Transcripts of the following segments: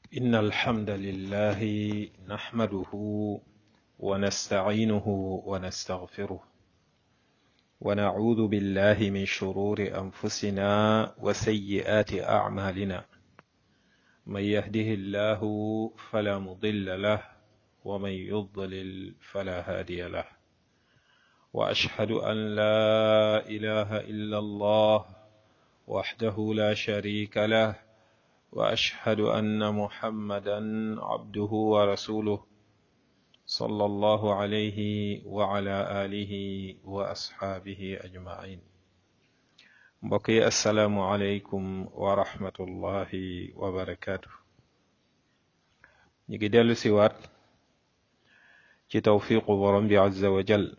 إن الحمد لله نحمده ونستعينه ونستغفره ونعوذ بالله من شرور أنفسنا وسيئات أعمالنا من يهده الله فلا مضل له ومن يضلل فلا هادي له وأشهد أن لا إله إلا الله وحده لا شريك له واشهد ان محمدا عبده ورسوله صلى الله عليه وعلى اله واصحابه اجمعين mbokki asalaamu aleykum wa rahmatullahi wa barakaatu ñu ngi dellu siwaat ci tawfiqu borom bi azza wa jal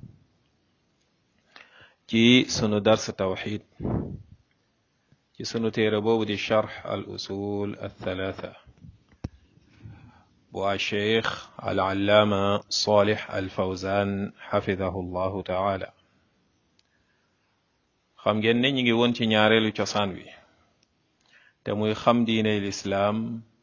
ci sunu dars tawxid ci sunu téere boobu di charx al usul althalatha bu a cheikh al allaama salih al fawzan xafidahu llahu taala xam ngeen ne ñi ngi woon ci ñaareelu cosaan wi te muy xam diine lislaam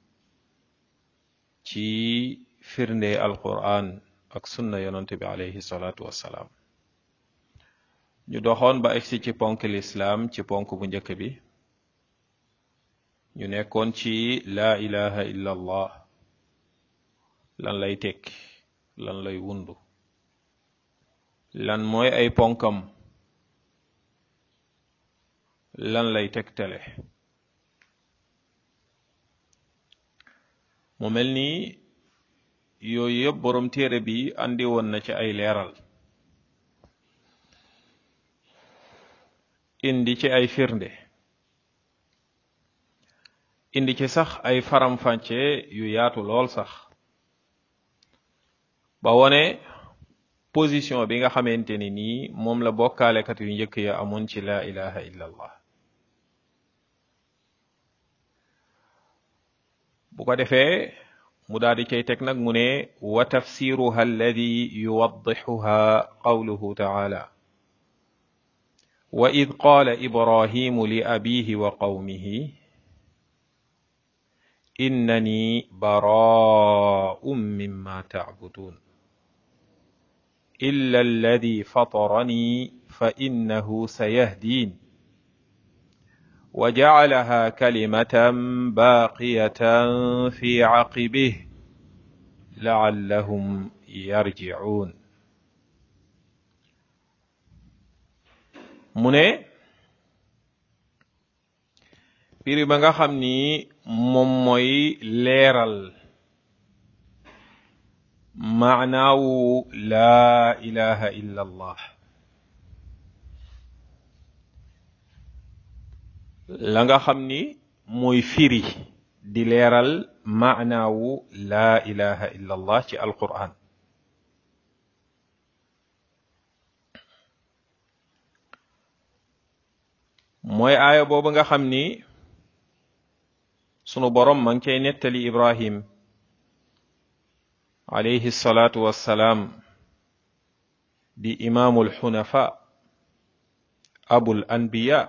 ci firnde alquran ak sunna yonante bi alayhi salaatu wassalaam ñu doxoon ba egsi ci ponk lislaam ci ponk bu njëkk bi ñu nekkoon ci laa ilaha illa allah lan lay tekki lan lay wundu lan mooy ay ponkam lan lay tegtale mu mel ni yooyu yëpp boroom téere bi andi woon na ci ay leeral indi ci ay firnde indi ci sax ay faram-fàcce yu yaatu lool sax ba wone position bi nga xamante ni nii moom la bokkaalekat yu njëkk ya amoon ci laa ilaha illa allah bu ko defee mu daal di cay teg nag mu ne wa tafsiruha alladi yuwaddixuha qawluhu taala wa id qaala ibrahimu li abihi wa qawmihi innani baraa'un mimma ta'budun illa alladi fatarani fa innahu sayahdin wa ja'alaha kalimatan baaqiyatan fi aqibih la'allahum yarji'un mu ne firi ba nga xam ni moom mooy leeral maanaawu laa ilaha illa allah la nga xam ni mooy firi di leeral maanaawu laa ilaha illa allah ci alquran mooy aaya boobu nga xam ni sunu borom ma ngi cay nettali ibrahim alayhi salaatu wassalaam di imaamul xunafa abul anbiya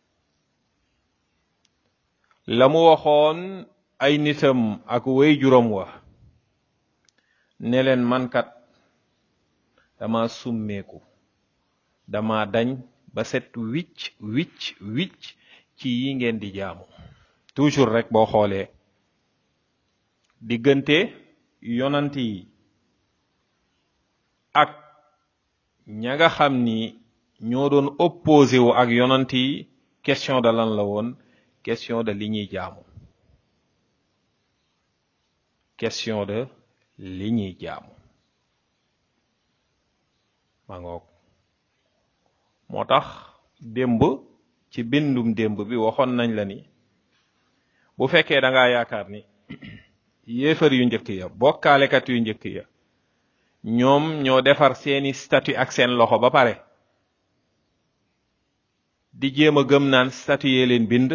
la mu waxoon ay nitam ak way juróom wa ne leen mankat dama summeeku dama dañ ba set wicc wicc wicc ci yi ngeen di jaamu toujours rek boo xoolee diggante yonant yi ak ña nga xam ni ñoo doon opposé wu ak yonant yi question de lan la woon question de li ñuy jaamu question de li ñuy jaamu ma ngoog moo tax démb ci bindum démb bi waxoon nañ la ni bu fekkee da ngaa yaakaar ni yéefar yu njëkk ya bokkaalekat yu njëkk ya ñoom ñoo defar seeni statut ak seen loxo ba pare di jéem a gëm naan statut yee leen bind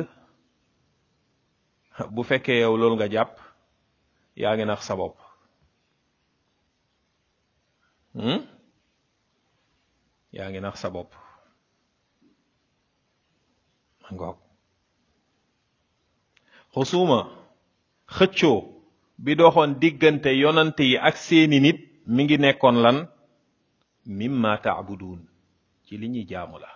bu fekkee yow loolu nga jàpp yaa ngi nax sa bopp yaa ngi nax sa bopp ngoog xusuma xëccoo bi doxoon diggante yonante yi ak seeni nit mi ngi nekkoon lan mimma taabuduun ci li ñuy jaamu la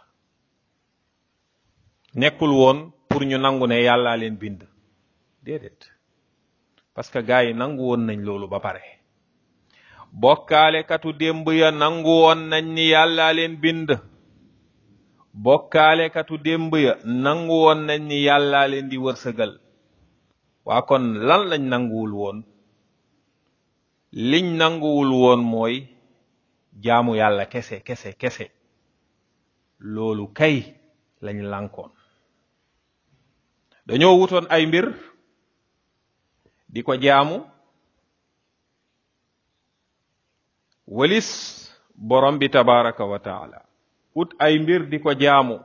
nekkul woon pour ñu nangu ne yàllaa leen bind déedéet parce que gars yi nangu woon nañ loolu ba pare bokkaalekatu démb ya nangu woon nañ ni yàllaa leen bind bokkaalekatu démb ya nangu woon nañ ni yàllaa leen di wërsëgal waa kon lan lañ nanguwul woon liñ nanguwul woon mooy jaamu yàlla kese kese kese loolu kay lañ lànkoon dañoo wutoon ay mbir di ko jaamu walis borom bi tabaraka wa taala ut ay mbir di ko jaamu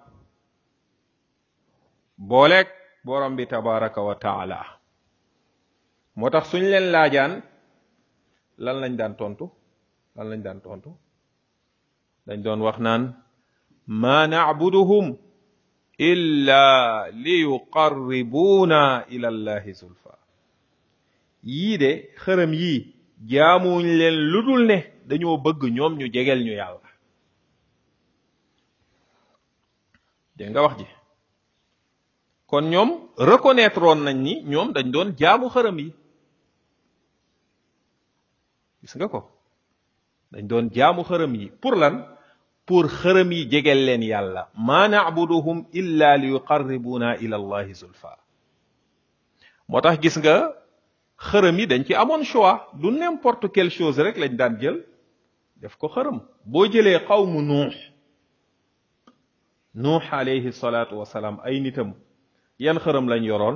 booleeg borom bi tabaraka wa taala moo tax suñ leen laajaan lan lañ daan tontu lan lañ daan tontu dañ doon wax naan ma nacbuduhum illa li yuqarribuuna ila allahi zulfa yii de xërëm yii jaamuñ leen ludul ne dañoo bëgg ñoom ñu jegel ñu yàlla dégg nga wax ji kon ñoom reconnaître woon nañ ni ñoom dañ doon jaamu xërëm yi gis nga ko dañ doon jaamu xërëm yi pour lan pour xërëm yi jegel leen yàlla ma nacbuduhum illa li yuqarribuna ila allahi zulfa moo tax gis nga xërëm yi dañ ci amoon choix du n'importe quelle chose rek lañ daan jël def ko xërëm boo jëlee xawmu nuux nuux alayhi salaatu wasalaam ay nitam yan xërëm lañ yoroon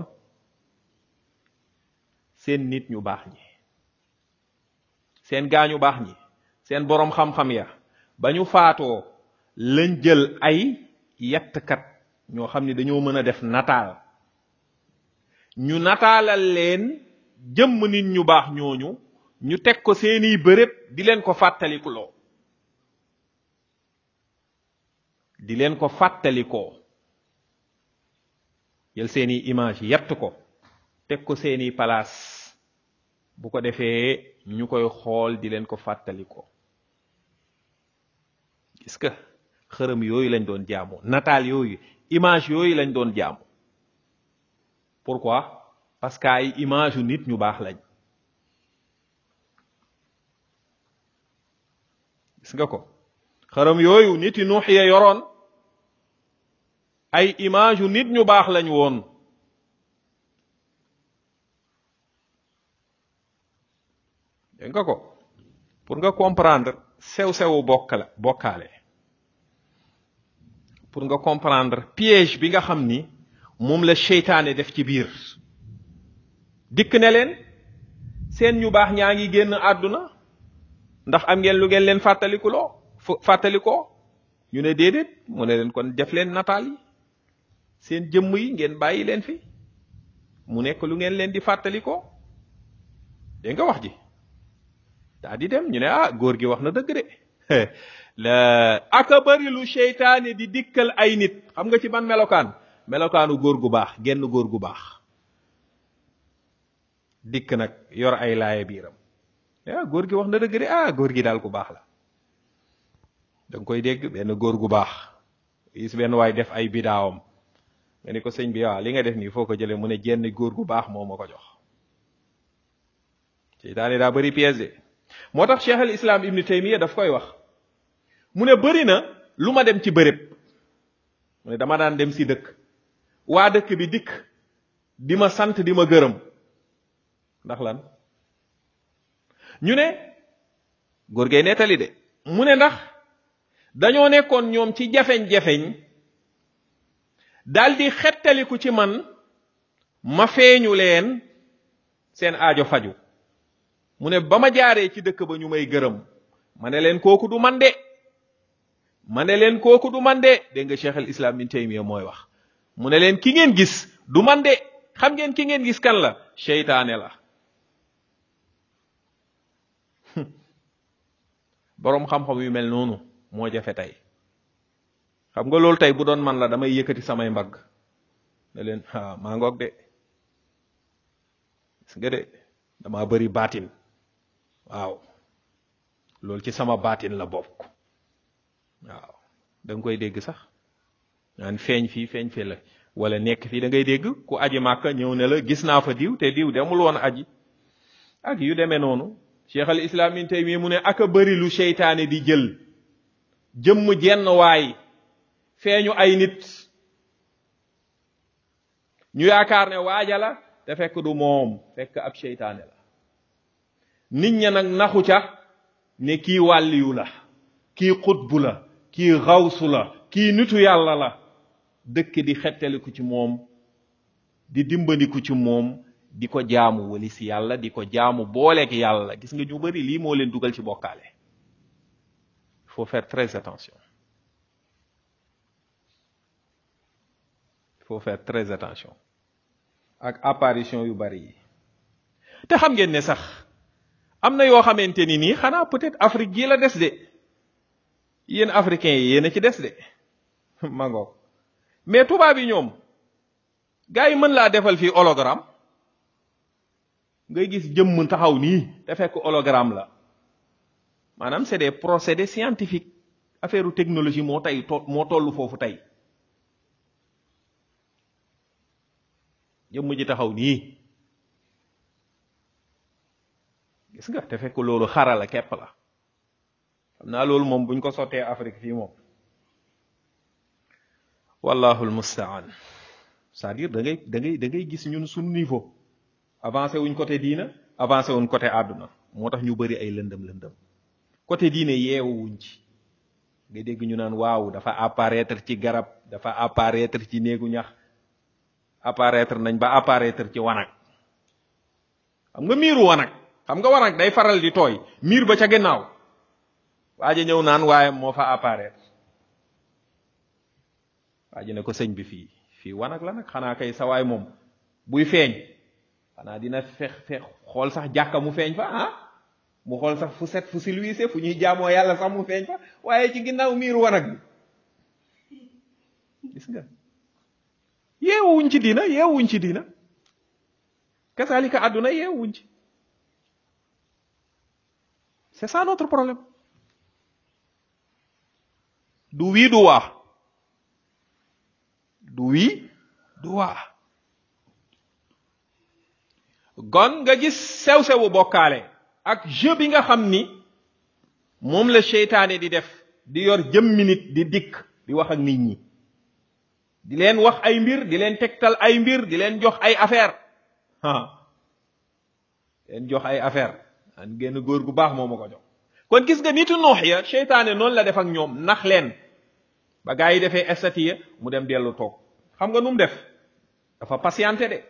seen nit ñu baax ñi seen gaañu baax ñi seen boroom xam-xam ya ba ñu faatoo lañ jël ay yettkat ñoo xam ni dañoo mën a def nataal ñu nataalal leen jëmm nit ñu baax ñooñu ñu teg ko seeni bërëb di leen ko fàttalikuloo di leen ko fàttalikoo jël seeni image yett ko teg ko seeni palaas bu ko defee ñu koy xool di leen ko fàttalikoo gis nga xërëm yooyu lañ doon jaamu nataal yooyu image yooyu lañ doon jaamu pourquoi parce que ay image yu nit ñu baax lañ gis nga ko xërëm yooyu nit yi nuux ya yoroon ay image yu nit ñu baax lañ woon dégg nga ko pour nga comprendre sew-sewu bokkala bokkaale pour nga comprendre piège bi nga xam ni moom la seytaane def ci biir dikk ne leen seen ñu baax ñaa ngi génn àdduna ndax am ngeen lu ngeen leen fàttalikuloo fàttalikoo ñu ne déedéet mu ne leen kon def leen nataal yi seen jëmm yi ngeen bàyyi leen fi mu nekk lu ngeen leen di fàttalikoo dégg nga wax ji daa di dem ñu ne ah góor gi wax na dëgg de la aka bari lu seytaane di dikkal ay nit xam nga ci ban melokaan melokaanu góor gu baax genn góor gu baax dikk nag yor ay laaye biiram ah góor gi wax na dëgg de ah góor gi daal ku baax la da nga koy dégg benn góor gu baax gis benn waay def ay bidaawam nga ni ko sëñ bi waaw li nga def nii foo ko jëlee mu ne jenn góor gu baax moo ma ko jox seytaane daa bëri piège de moo tax cheikh al islam ibni taymiya daf koy wax mu ne bëri na lu ma dem ci bërëb mu ne dama daan dem si dëkk waa dëkk bi dikk di ma sant di ma gërëm ndax lan ñu ne góor gay nettali de mu ne ndax dañoo nekkoon ñoom ci jafeñ-jafeñ daldi xettaliku ci man ma feeñu leen seen aajo faju mu ne ba ma jaaree ci dëkk ba ñu may gërëm ma ne leen kooku du man de ma ne leen kooku du man de dégg nga cheikh al islam bin taymiya mooy wax mu ne leen ki ngeen gis du man de xam ngeen ki ngeen gis kan la seytaane la boroom xam-xam yu mel noonu moo jafe tey xam nga loolu tey bu doon man la damay yëkkati samay mbagg ne leen ah maa ngoog de gis nga de dama bëri baatin waaw loolu ci sama baatin la bokk waaw da nga koy dégg sax naan feeñ fii feeñ fii la wala nekk fii da ngay dégg ku aji màkka ñëw ne la gis naa fa diw te diw demul woon aji ak yu demee noonu cheikh al islam in taymi mu ne ak a bëri lu seytaane di jël jëmm jenn waay feeñu ay nit ñu yaakaar ne waaja la te fekk du moom fekk ab seytaane la nit ña nag naxu ca ne kii wàlliyu la kii xutbu la kii xawsu la kii nitu yàlla la dëkk di xettaliku ci moom di dimbandiku ci moom di ko jaamu wali si yàlla di ko jaamu booleeg yàlla gis nga ñu bari lii moo leen dugal ci bokkaale il faut faire très attention il faut faire très attention ak apparition yu bari yi te xam ngeen ne sax am na yoo xamante ni nii xanaa peut-être Afrique gii la des de yéen africains yi yéen a ci des de mangoog mais tubaab yi ñoom gars yi mën laa defal fii hologramme ngay gis jëmm taxaw nii te fekk hologramme la maanaam c'est des procédés scientifiques affaire technologie moo tey to moo toll foofu tey jëmm ji taxaw nii gis nga te fekk loolu xarala képp la xam naa loolu moom buñ ko sottee Afrique fii moom wallahu almustaan c'est-à-dire da ngay da ngay da ngay gis ñun suñu niveau avancé wuñ côté diina avancé wuñ côté àdduna moo tax ñu bari ay lëndëm lëndëm côté diine yeewu wuñ ci nga dégg ñu naan waaw dafa apparaître ci garab dafa apparaître ci néegu ñax apparaître nañ ba apparaître ci wanag xam nga miiru wanag xam nga wanag day faral di tooy miir ba ca gannaaw waa ji ñëw naan waaye moo fa apparaître waa ji ne ko sëñ bi fii fii wanag la nag xanaa kay sa waay moom buy feeñ xanaa dina fex fex xool sax jàkka mu feeñ fa ah mu xool sax fu set fu silwiise fu ñuy jaamoo yàlla sax mu feeñ fa waaye ci ginnaaw miiru wanag bi gis nga yeewuñ ci diina yeewuñ ci diina kasaalika àdduna yeewuñ ci c'est ça notre problème du wii du waa du wii du waa gon nga gis sew-sewu bokkaale ak jeu bi nga xam ni moom la seytaane di def di yor jëmmi nit di dikk di wax ak nit ñi di leen wax ay mbir di leen tegtal ay mbir di leen jox ay affaire ah leen jox ay affaire an génn góor gu baax moo ma ko jox kon gis nga nitu noox ya seytaane noonu la def ak ñoom nax leen ba gaa yi defee estati mu dem dellu toog xam nga nu mu def dafa patienté de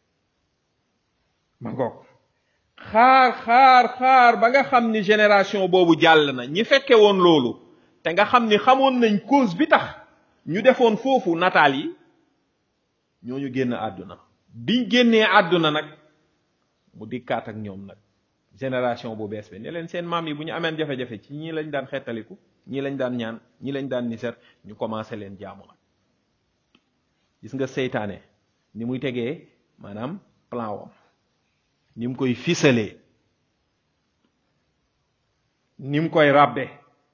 ma ngoog xaar xaar xaar ba nga xam ni génération boobu jàll na ñi fekke woon loolu te nga xam ni xamoon nañ cause bi tax ñu defoon foofu nataal yi ñooñu génn àdduna biñ génnee àdduna nag mu dikkaat ak ñoom nag génération bu bees bi ne leen seen maam yi bu ñu ameen jafe-jafe ci ñii lañ daan xettaliku ñii lañ daan ñaan ñii lañ daan niser ñu commencé leen jaamu nag gis nga seytaane ni muy tegee maanaam plan wam ni mu koy fisalee ni mu koy ràbbe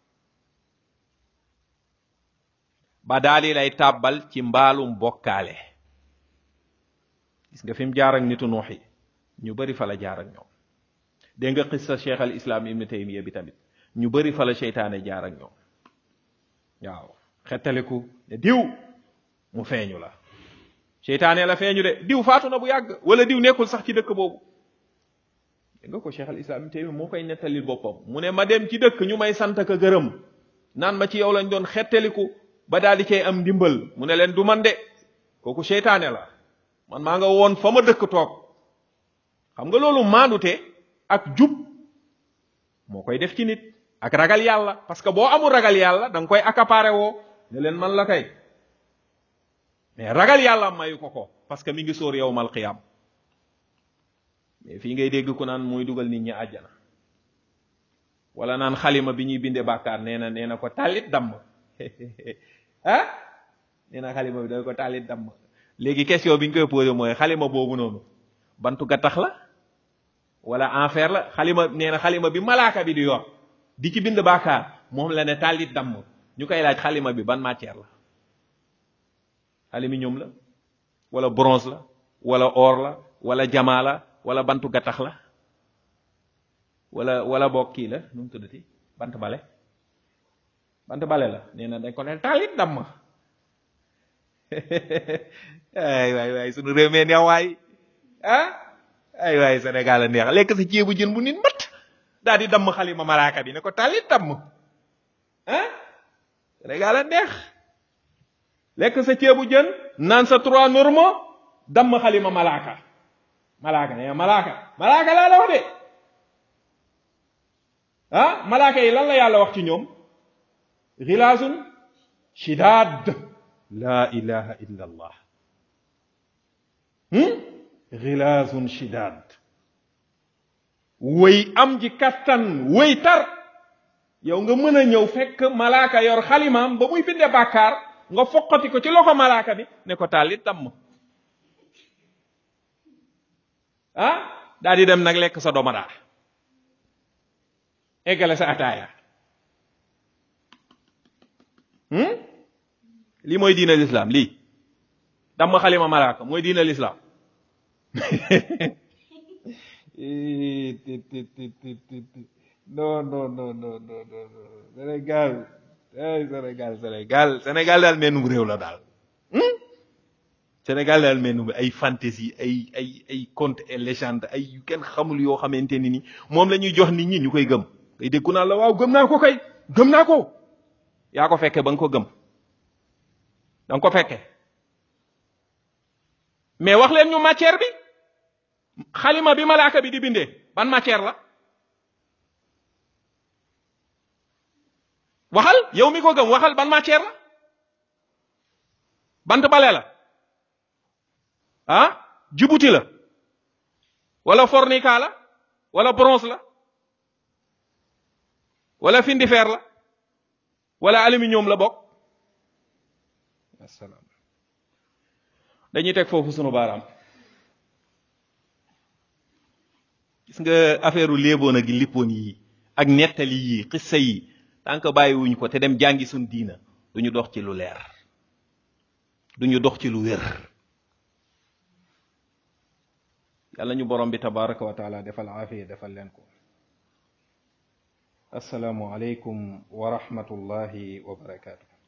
ba daali lay tàbbal ci mbaalum bokkaale gis nga fi mu jaar ak nitu nuux yi ñu bari fa la jaar ak ñoom dégg nga xissa cheikh al islam ibn taymiya bi tamit ñu bari fa la seytaane jaar ak ñoom waaw xettaliku ne diw mu feeñu la seytaane la feeñu de diw faatu na bu yàgg wala diw nekkul sax ci dëkk boobu dégg nga ko cheikh al islam ibn taymiya moo koy nettalil boppam mu ne ma dem ci dëkk ñu may sant ka gërëm naan ma ci yow lañ doon xettaliku ba daal di cay am ndimbal mu ne leen du man de kooku seytaane la man maa nga woon fa ma dëkk toog xam nga loolu maandute ak jub moo koy def ci nit ak ragal yàlla parce que boo amul ragal yàlla da nga koy accaparé woo ne leen man la kay mais ragal yàlla mayu ko ko parce que mi ngi sóor yow mal qiyam mais fii ngay dégg ku naan muy dugal nit ñi àjjana wala naan xalima bi ñuy bindee bàkkaar nee na nee na ko tàllit damm ah nee na xalima bi da ko tàllit damm léegi question bi ñu koy posé mooy xalima boobu noonu bantu gattax la wala enfer la xalima nee na xalima bi malaaka bi di yor di ci bind bàkkaar moom la ne tàllit damm ñu koy laaj xalima bi ban matière la aluminium la wala bronze la wala or la wala jamaa la wala bantu gattax la wala wala boog kii la nu mu tuddati bant bale bant bale la nee na dañ ko ne tàllit damm ay waay waay sunu réew mee neex waay ah ay waay Sénégal a neex lekk sa ceebu jën bu nit mat daal di damm xalima malaaka bi ne ko tàllit damm ah Sénégal a neex lekk sa ceebu jën naan sa trois normaux damm xalima malaaka malaaka ne malaaka malaaka laa la wax de ah malaaka yi lan la yàlla wax ci ñoom xilaazun shidaad la ilaha illa allah xilaazun shidaad wëy am ji kattan wëy tar yow nga mën a ñëw fekk malaaka yor xalimaam ba muy binde bàkkaar nga foqati ko ci loxo malaaka bi ne ko tàllit damm ah daa di dem nag lekk sa domadaa eggale sa ataaya lii mooy diina lislaam lii damm xalima malaaka mooy diina lislaam non non non non non non Sénégal ay Sénégal Sénégal Sénégal daal mennum réew la daal Sénégal daal mennum ay fantaisie ay ay ay conte et légende ay yu kenn xamul yoo xamante ni ni moom la ñuy jox nit ñi ñu koy gëm kay déggu naa la waaw gëm naa ko kay gëm naa ko yaa ko fekke ba nga ko gëm da nga ko fekke mais wax leen ñu matière bi xalima bi malaaka bi di bindee ban matière la waxal yow mi ko gëm waxal ban matière la bant bale la ah jibuti la wala fornica la wala bronze la wala findifeer la wala aluminium la bokk asalaam dañuy teg foofu sunu baaraam gis nga affaire u léeboon ak lippoon yi ak nettali yi xissa yi tant que bàyyiwuñ ko te dem jàngi suñ diina duñu dox ci lu leer duñu dox ci lu wér yàlla ñu borom bi tabaraka wa taala defal aafiya defal leen ko assalaamu aleykum wa rahmatullahi wa barakaatu